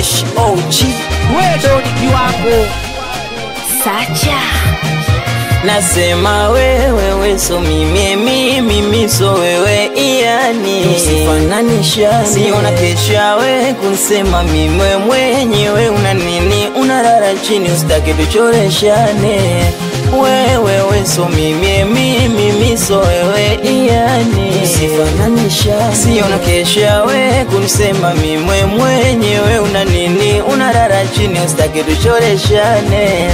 fresh OG wewe ni kiwango Sacha nasema wewe we so mimi mimi mimi so wewe iani Tusifananishane. siona kesha we kunsema mimwe mwenyewe una nini unarara chini usitake tuchoreshane wewe we so mimi mimi mimi so wewe iani Tusifananishane. siona kesha we kunisema mimwe mwenyewe una nini unarara chini usitake tuchoreshane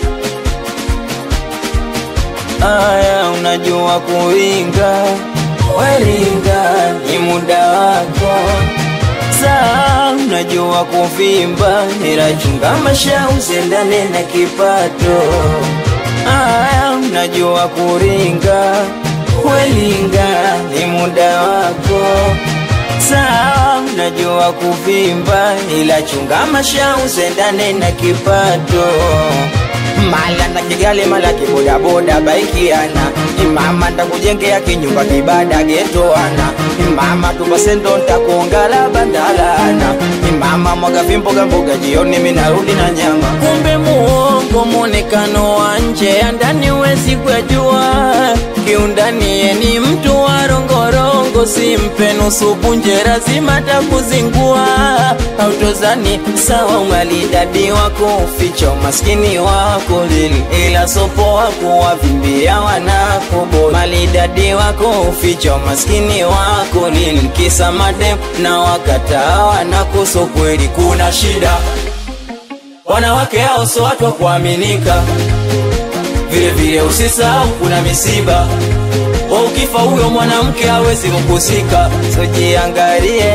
aya unajua kuringa waringa ni muda wako saa unajua kuvimba ila chunga masha usendane na kipato aya unajua kuringa welinga ni muda wako saa unajua kuvimba ila chunga masha usendane na kipato mala na kigali mala kibodaboda baikiana imama ntakujengea kinyumba kibada getoana imama tupasendo ntakuongala bandalana imama mwaga vimboga mboga jioni minarudi na nyama kumbe muongo mwonekano wa nje ya ndani wezi kujua kiundani ye ni mtu wa rongorongo simpe nusu punje lazima takuzingua autozani sawa umalidadi wako uficha umaskini wako lili ila sopo wako wavimbia wanakobo malidadi wako uficha umaskini wako lili kisa madem na wakataa wanakoso kweli kuna shida wanawake hao so watu wa kuaminika vile vile usisahau kuna misiba wa ukifa huyo mwanamke hawezi kukusika sojiangalie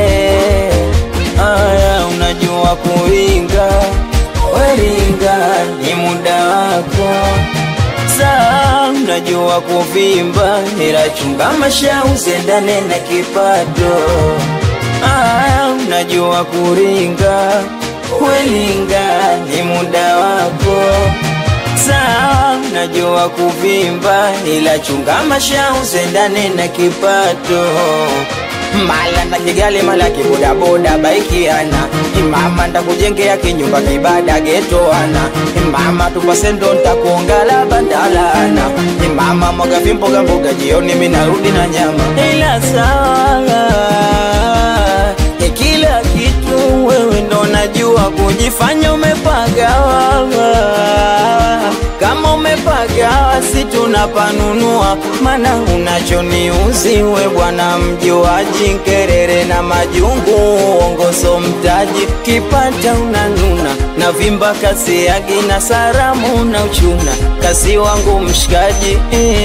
aya unajua kuringa weringa ni muda wako saa unajua kuvimba ila chunga masha usendane na kipato aya unajua kuringa welinga ni muda wako sawa najua kuvimba ila chunga masha usendane na kipato mala na kigali mala kibodaboda baikiana imama ntakujengea kinyumba kibada getoana imama tupasendo ntakuongala bandalana imama mwaga vimboga mboga jioni minarudi na nyama ila sawa ya kila kitu wewe ndo najua kujifanya umepagawa kama umepagawa si tunapanunua mana unachoniuzi we bwana mjuaji nkerere na majungu ongoso mtaji kipata unanuna na vimba kasi yagi na saramu na uchuna kasi wangu mshikaji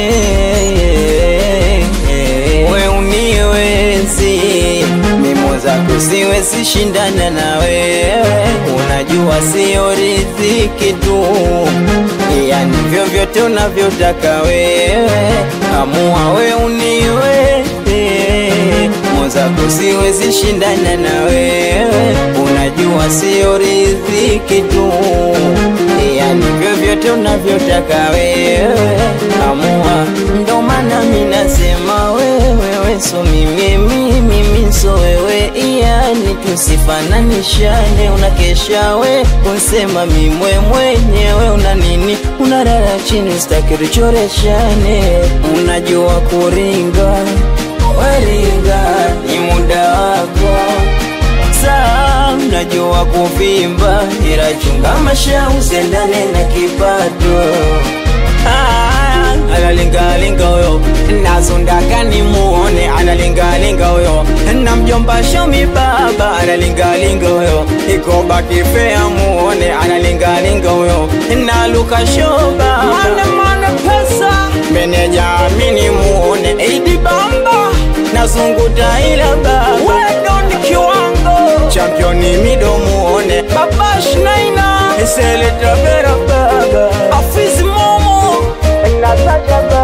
we uniwezi mimo zako siwezi shindana na wewe unajua sio riziki tu yani vyovyote unavyotaka wewe amua we uniwezi mimo zako siwezi shindana na wewe unajua sio riziki tu yani vyovyote unavyotaka wewe amua ndo maana minasema wewe we so mimi mimi mimi so wewe yani tusifananishane unakesha we unsema mimwe mwenyewe una nini unarara chini usitaki tuchoreshane unajua kuringa waringa ni muda wako saa unajua kuvimba ila chunga masha usendane na kipato Ah, analingalinga huyo nazondaka nimuone analingalinga huyo na mjomba shomi baba analingalinga huyo ikoba kifea muone analingalinga huyo na luka shoba mane mane pesa meneja amini muone idi bamba nazunguta ila baba wendo ni kiwango championi mido muone baba shnaina eseleta vera baba afizi momo Natasha